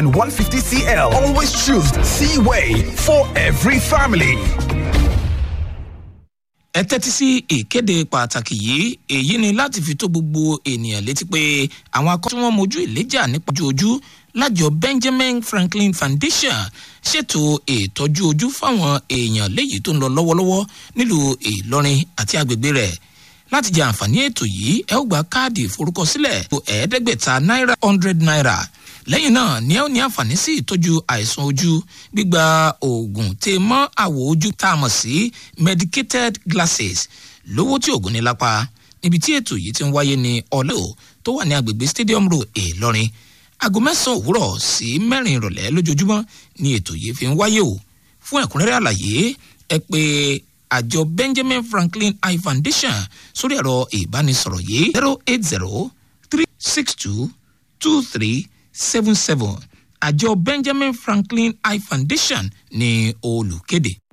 and 150 cl. Always choose Seaway for every family. ẹ tẹ́tí sí ìkéde pàtàkì yìí èyí ni láti fi tó gbogbo ènìyàn létí pé àwọn akọ́ tí wọ́n mojú ìléjà nípa ojú ojú lájọ benjamin franklin foundation ṣètò ìtọ́jú ojú fáwọn èèyàn léyìí tó ń lọ lọ́wọ́lọ́wọ́ nílùú ìlọrin àti agbègbè rẹ̀ láti jẹ àǹfààní ètò yìí ẹ ó gba káàdì ìforúkọsílẹ̀ ẹ̀ẹ́dẹ́gbẹ̀ta náírà hundred naira lẹ́yìn náà ni ẹ ó ní àǹfààní sí ìtọ́jú àìsàn ojú gbígba oògùn tè mọ́ àwọ̀ ojú tá a mọ̀ sí medicated glasses lówó tí oògùn ní lápá níbi tí ètò yìí ti ń wáyé ní ọlẹ́ tó wà ní agbègbè stadium road ìlọrin aago mẹ́sàn-án òwúrọ̀ sí mẹ́rin ìrọ̀lẹ́ lójoojúmọ́ ni ètò yìí fi ń wáyé o fún ẹ̀kúnrẹ́rẹ́ àlàyé ẹ pé àjọ benjamin franklin eye foundation sórí ẹ̀rọ ìbánisọ̀rọ̀ yìí zero eight zero three six two two three seven seven àjọ benjamin franklin eye foundation ní olùkéde.